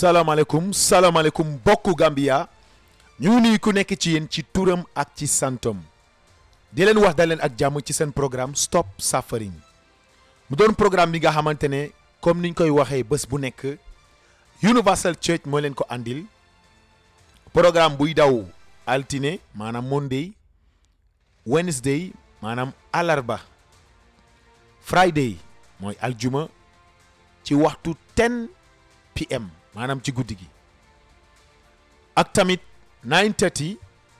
salaamaaleykum salaamaaleykum bokku Gambia ñu ngi nuyu ku nekk ci yéen ci turam ak ci santom di leen wax da leen ak jàmm ci seen programme stop suffering mu doon programme bi nga xamante ne comme niñ koy waxee bés bu nekk Universal Church moo leen ko andil programme buy daw altine maanaam Monday Wednesday maanaam alarba Friday mooy aljuma ci waxtu 10 pm maanaam ci guddi gi ak tamit 9:30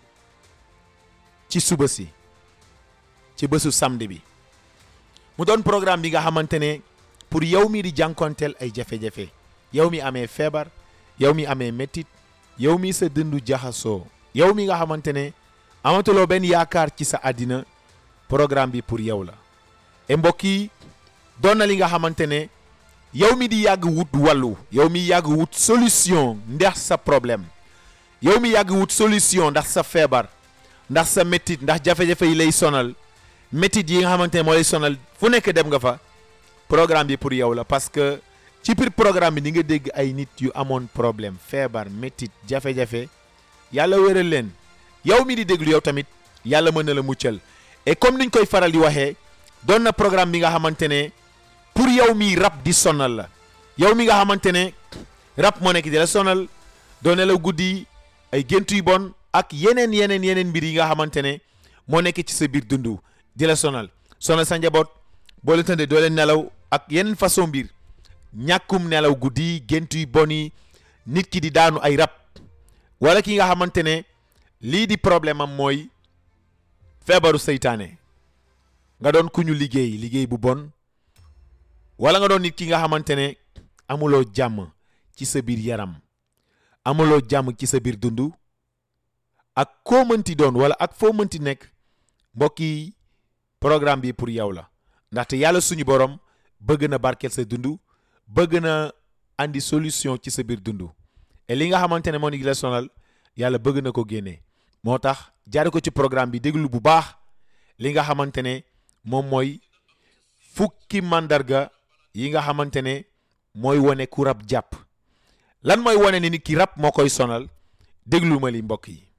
ci suba si ci bésu samedi bi mu doon programme bi nga xamante ne pour yow mi di jànkonteel ay jafe-jafe yow mi amee feebar yow mi amee métit yow mi sa dëndu jaxasoo yow mi nga xamante ne amatuloo benn yaakaar ci sa àddina programme bi pour yow la e mbokk yi doon na li nga xamante ne yow mi di yàgg wut wàllu yow mi yàgg wut solution ndax sa problème yow mi yàgg wut solution ndax sa feebar ndax sa métit ndax jafe-jafe yi lay sonal métit yi nga xamante ne moo lay sonal fu nekk dem nga fa programme bi pour yow la parce que ci biir programme bi di nga dégg ay nit yu amoon problème feebar métit jafe-jafe yàlla wéral leen yow mi di déglu yow tamit yàlla mën na la muccal et comme niñ koy faral di waxee doon na programme bi nga xamante ne pour yow mi rab di sonal la yow mi nga xamante ne rab moo nekk di la sonal doo nelaw guddi ay gént yu bon ak yeneen yeneen yeneen mbir yi nga xamante ne moo nekk ci sa biir dundu di la sonal sonal sa njaboot boo leen tëddee doo leen nelaw ak yeneen façon mbir ñàkkum nelaw guddi gént yu bon yi nit ki di daanu ay rab wala ki nga xamante ne lii di problème am mooy feebaru seytaane nga doon ku ñu liggéey liggéey bu bon wala nga doon nit ki nga xamante ne amuloo jàmm ci sa biir yaram amuloo jàmm ci sa biir dund ak koo mënti doon wala ak foo mënti nekk mbokk yi programme bi pour yow la ndaxte yàlla suñu borom bëgg na barkeel sa dund bëgg na andi solution ci sa biir dund et li nga xamante ne moo ngi la sonal yàlla bëgg na ko génnee moo tax jaare ko ci programme bi déglu bu baax li nga xamante ne moom mooy fukki màndarga yi nga xamante ne mooy wane ku rab jàpp lan mooy wane ni nit ki rab moo koy sonal déglu ma li mbokk yi